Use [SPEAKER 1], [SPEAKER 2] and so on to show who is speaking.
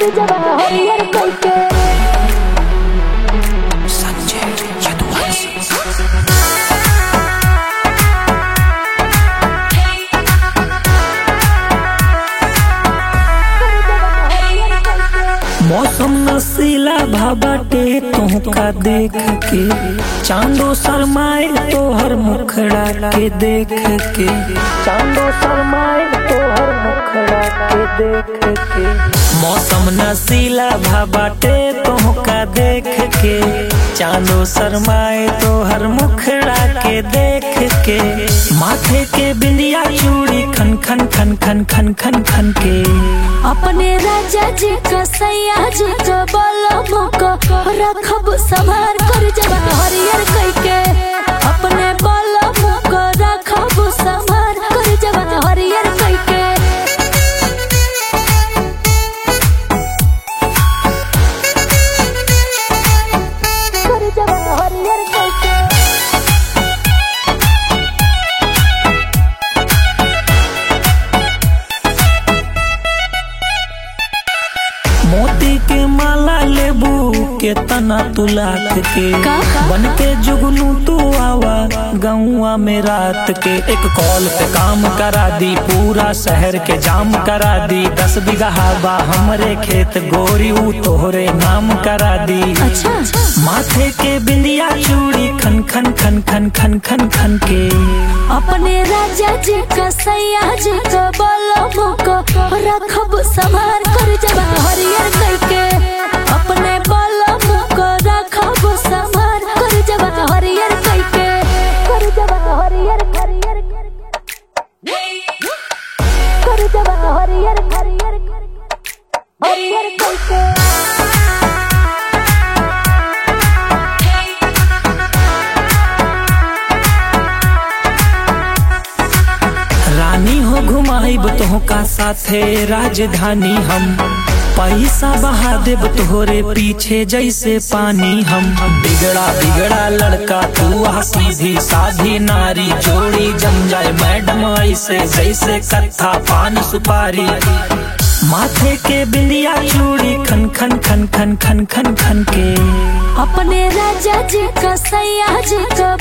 [SPEAKER 1] कर जवा हरियर कइके
[SPEAKER 2] संजय यदुवंशी
[SPEAKER 3] मौसम नशीला भाबाटे तुहका देख के चांदो शरमाए तोहर मुखड़ा के देख के चांदो शरमाए तोहर मुखड़ा के देख के मौसम नशीला भाबाटे तुहका देख के चांदो शरमाए तोहर मुखड़ा के देख के माथे के बिंदिया चूड़ी खन खन खन खन खन खन खन के
[SPEAKER 1] अपने राजा जी का सैया जी का बलम को रखब संभार कर जवा हरियर कइके अपने बलम को रखब संभार कर जवा हरियर कइके कर जवा हरियर कइके
[SPEAKER 3] मोती के माला लेबू के तना तू लाख के
[SPEAKER 1] का?
[SPEAKER 3] बन के जुगनू तू आवा गौआ में रात के एक कॉल पे काम करा दी पूरा शहर के जाम करा दी दस बीघा हवा हमरे खेत गोरी ऊ तोहरे नाम करा दी
[SPEAKER 1] अच्छा
[SPEAKER 3] माथे के बिंदिया चूड़ी खन खन खन खन खन खन खन के
[SPEAKER 1] अपने राजा जी का सैया जी का बलम को रखब संभार कर जवा हरियर कइके अपने बलम को रखब संभार कर जवा हरियर कइके कर जवा हरियर हरियर कर जवा हरियर हरियर हरियर कइके
[SPEAKER 3] रानी हो घुमाइब तोहका साथे राजधानी हम पैसा बहा देब तोहरे पीछे जैसे पानी हम बिगड़ा बिगड़ा लड़का तू आ सीधी साधी नारी जोड़ी जम जाए मैडम ऐसे जैसे कत्था पान सुपारी माथे के बिंदिया चूड़ी खन खन खन खन खन खन खन के
[SPEAKER 1] अपने राजा जी का सैया जी का